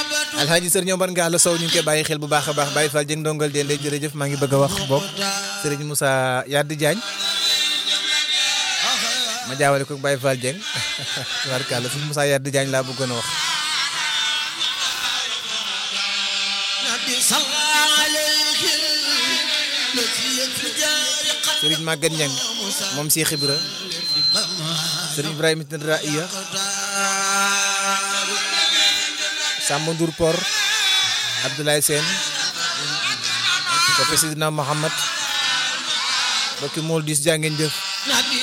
alxaaji sëriñ Omar Ngalla Sow ñu ngi koy bàyyi xel bu baax a baax Baye Fall jëng ndongal de ndey jërëjëf maa ngi bëgg a wax bokk sëriñ Moussa Yaddi Diagne ma jaawale ko Baye Fall Dieng tubaarkàlla sëriñ Moussa Yaddi Diagne laa bëggoon a wax sëriñ Maguette Niang moom Cheikh Ibra sëriñ Ibrahima Tindra Iya Samba Ndour Por Abdoulaye Sène ko Seydina Mohamed bokki mool dis jaa ngeen jëf